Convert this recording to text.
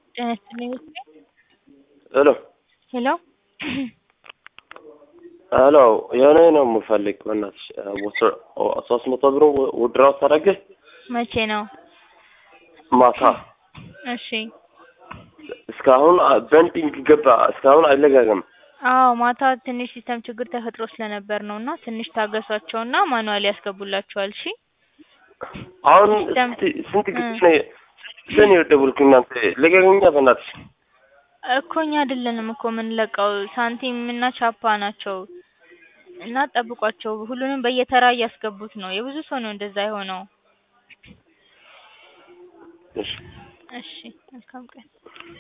ጤና ይስጥልኝ ውዴ። ሄሎ ሄሎ ሄሎ የሆነ ነው የምፈልግ በእናትሽ ሶስት መቶ ብር ውድራው ታደርግህ መቼ ነው? ማታ እሺ እስካሁን ቤንዲንግ ገባ እስካሁን አይለቀቅም። አዎ ማታ ትንሽ ሲስተም ችግር ተፈጥሮ ስለነበር ነው እና ትንሽ ታገሷቸውና ማኑዋል ያስገቡላችኋል። እሺ አሁን ሲስተም- ስንት ስንት ጊዜ ነው ጊዜ ነው የደወልኩኝ እናንተ ልቀቅኛ በእናትሽ እኮ እኛ አይደለንም እኮ የምንለቀው ሳንቲም እና ቻፓ ናቸው እና ጠብቋቸው። ሁሉንም በየተራ እያስገቡት ነው። የብዙ ሰው ነው እንደዛ የሆነው። እሺ እሺ መልካም ቀን።